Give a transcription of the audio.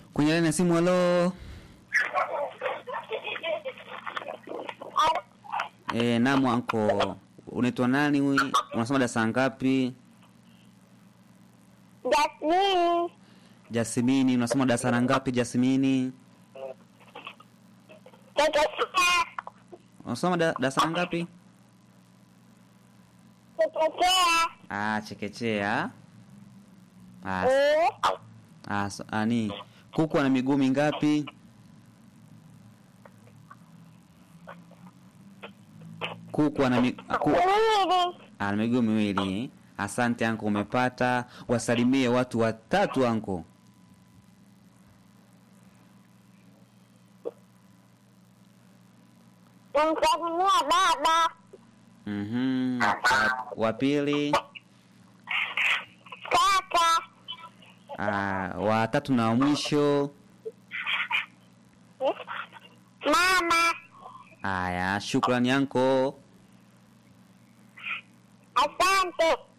kwenye laini ya simu. Halo. E, naam anko, unaitwa nani? huyu? Unasoma darasa ngapi? Jasmini Jasmini, unasoma darasa la ngapi Jasmini? chekechea Unasoma da- darasa la ngapi? chekechea Ah, chekechea. Ah, Eh, ah, so, ani kuku ana miguu mingapi? Kuku ana mi, ku, miwili ana miguu miwili. Asante anko, umepata. Wasalimie watu watatu anko. namsalimia baba Mhm. Wa- Wa pili, kaka ah, wa tatu na wa mwisho. mama Haya, shukrani anko. asante